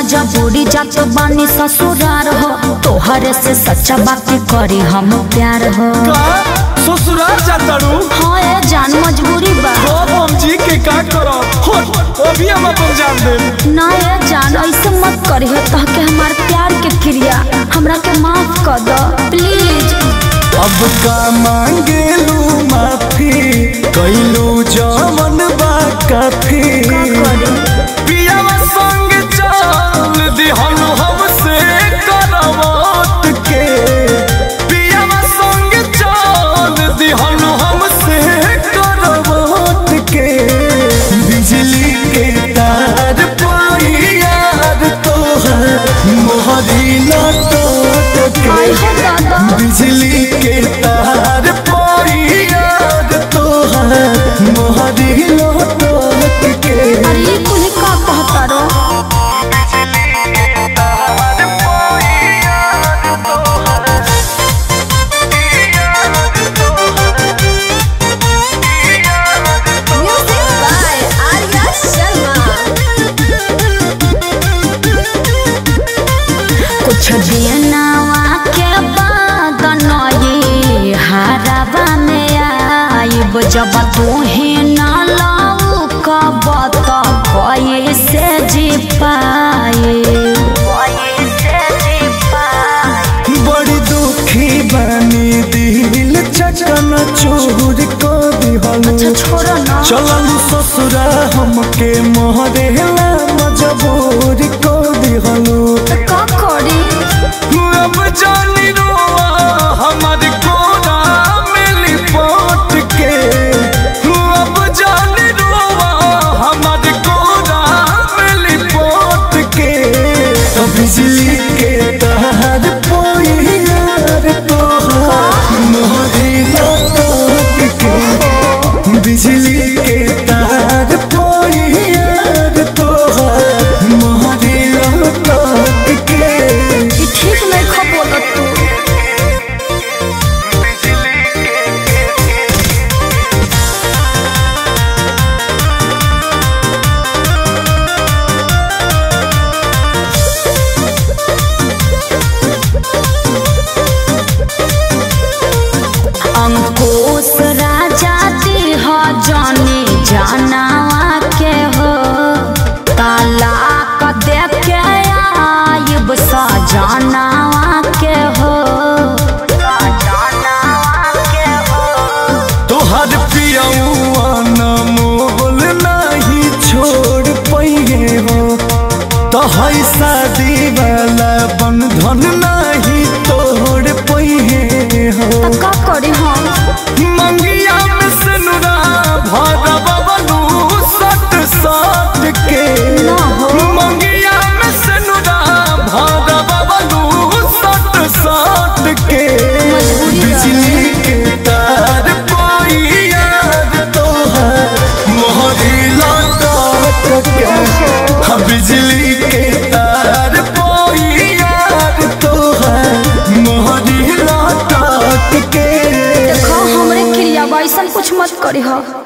मजबूरी जात बानी ससुरार हो तोहरे से सच्चा बात करी हम प्यार हो का ससुराल जातारू हाँ ए जान मजबूरी बा अब हम जी के का करब हो अभी हम अपन जान देब ना ए जान ऐसे मत करी हो तह के हमार प्यार के क्रिया हमरा के माफ कर दो प्लीज अब का मांगेलू माफी कैलू जमन बा काफी पियावा संग चल दिहनु हमसे करवत के पियावा संग चल दिहनु हमसे करवत के बिजली के तार पाई यार तोहर मोहरी न टूट आई के हो दादा बिजली के तार पाई यार तोहर मोहरी लौट के अरे ये कुल का कहता रो Music by Arya Sharma. कुछ दिनवा के बाद नई हराबा में आइब जब तू ही न लाऊ कब तो कैसे जी पाए बड़ी दुखी बनी दिल चचन चूर को दिहलू अच्छा छोड़ो ना चललू ससुरा हमके मोहरेला मजबूर को दिहलू तो का करी अब जानी रोआ हमारे कोना में लिपट के अब जानी रोआ हमारे कोना में लिपट के तो बिजली के तार पोई यार तोहर मोहरी लौट के बिजली के तार पोई यार तोहर मोहरी लौट के ई ठीक नहीं खबोल तू अंकुश राजा दिह जानी जानवा के हो तालाक देख के आइब सजनावा के हो तोहर पियौआ न मोल नहीं छोड़ पैहे हो तोहर शादी वाला बंधन नहीं तोड़ पैहे हो त का करी हम मंगिया में सनुरा भर बबलू सट सट के ना हो। मंगिया में सनुरा भर बबलू सट सट के मजबूरी बा। बिजली के तार कोई यार तोहर मोहरी लौट के हाँ, बिजली के तार कोई यार तोहर मोहरी लौट के देखो हमरे क्रिया बा ऐसा कुछ मत करी हो